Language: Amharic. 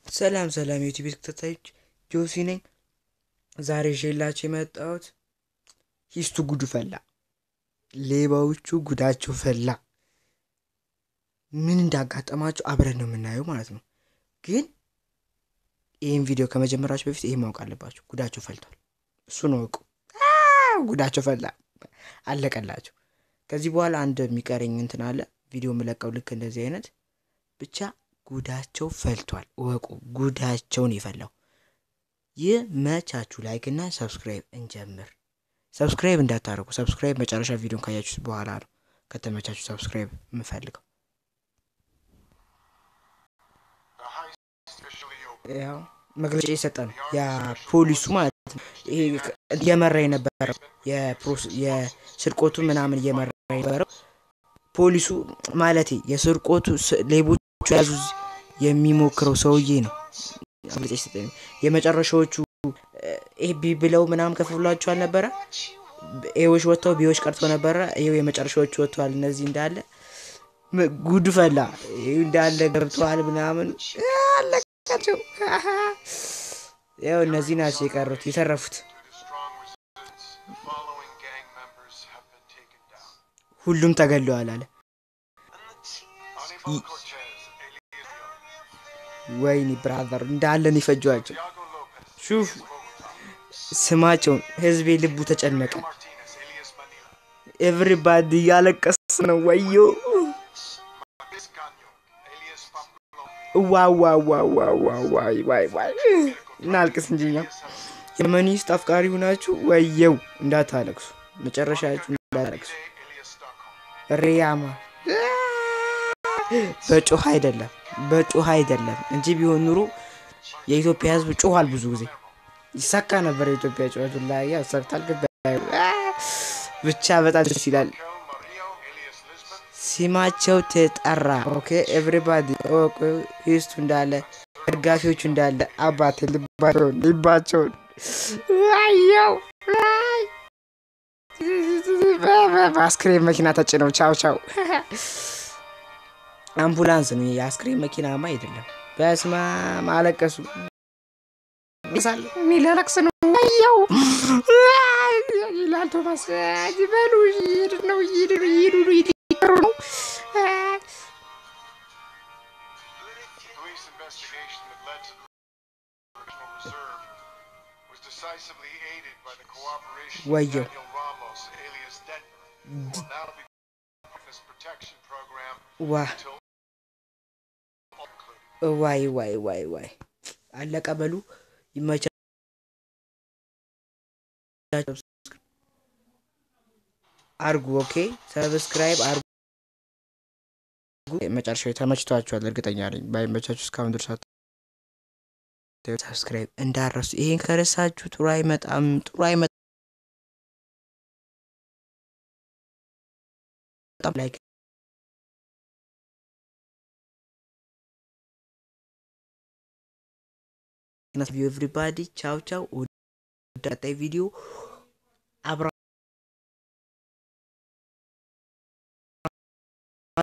ሰላም ሰላም የዩቲዩብ ተከታታዮች ጆሲ ነኝ። ዛሬ ይዤላችሁ የመጣሁት ሂስቱ ጉዱ ፈላ፣ ሌባዎቹ ጉዳቸው ፈላ። ምን እንዳጋጠማቸው አብረን ነው የምናየው ማለት ነው። ግን ይህን ቪዲዮ ከመጀመራችሁ በፊት ይህ ማወቅ አለባችሁ፣ ጉዳቸው ፈልቷል። እሱን ወቁ። ጉዳቸው ፈላ፣ አለቀላቸው። ከዚህ በኋላ አንድ የሚቀረኝ እንትን አለ፣ ቪዲዮ የምለቀው ልክ እንደዚህ አይነት ብቻ ጉዳቸው ፈልቷል። እወቁ፣ ጉዳቸውን የፈላው ይህ መቻችሁ። ላይክ እና ሰብስክራይብ እንጀምር። ሰብስክራይብ እንዳታደርጉ። ሰብስክራይብ መጨረሻ ቪዲዮን ካያችሁ በኋላ ነው ከተመቻችሁ ሰብስክራይብ የምፈልገው። ያው መግለጫ የሰጠ ነው ያ ፖሊሱ ማለት ነው። ይሄ እየመራ የነበረው የስርቆቱ ምናምን እየመራ የነበረው ፖሊሱ ማለት የስርቆቱ ሌቦቹ ያዙ የሚሞክረው ሰውዬ ነው። መግለጫ የሰጠ የመጨረሻዎቹ ኤቢ ብለው ምናምን ከፍሏቸው አልነበረ? ኤዎች ወጥተው ቢዎች ቀርቶ ነበረ። ይኸው የመጨረሻዎቹ ወጥተዋል። እነዚህ እንዳለ ጉድ ፈላ እንዳለ ገብተዋል ምናምን አለቃቸው። ያው እነዚህ ናቸው የቀሩት የተረፉት። ሁሉም ተገለዋል አለ። ወይኒ ብራዘር እንዳለን ይፈጇቸው። ሹፍ ስማቸውን ህዝቤ ልቡ ተጨነቀ። ኤቭሪባዲ እያለቀስ ነው። ወዮ ዋዋዋዋዋዋይ እናልቅስ እንጂ እኛ የመኒስት አፍቃሪ ሁናችሁ ወየው እንዳታለቅሱ፣ መጨረሻችሁ እንዳታለቅሱ። ሪያማ በጮህ አይደለም በጮህ አይደለም እንጂ ቢሆን ኑሮ የኢትዮጵያ ህዝብ ጮኋል። ብዙ ጊዜ ይሳካ ነበር። የኢትዮጵያ ጩኸቱ ላይ ያሳክታል። ብቻ በጣም ደስ ይላል። ሲማቸው ተጠራ። ኦኬ ኤቭሪባዲ ሂስቱ እንዳለ ደጋፊዎቹ እንዳለ አባት ልባቸውን ልባቸውን ዋየው በአስክሬን መኪና ተጭነው ቻው ቻው አምቡላንስ ነው የአስክሬን መኪናማ አይደለም። በስማ ማለቀሱ ሚለቅስ ነው ያው ይላል ቶማስ በሉ ይሄድ ነው ይሄድ ነው ይሄዱ ነው ይሄዱ ነው። ወየው ዋ ዋይ ዋይ ዋይ ዋይ አለቀ። በሉ ይመቻ። አርጉ ኦኬ፣ ሰብስክራይብ አርጉ። መጨረሻው ተመችቷችኋል እርግጠኛ ነኝ። ባይመቻችሁ እስካሁን ድረስ ሰብስክራይብ እንዳረሱ። ይሄን ከረሳችሁ ጥሩ አይመጣም፣ ጥሩ አይመጣም። ላይክ ኤቭሪባዲ ቻው ቻው። ቀጣይ ቪዲዮ አብራ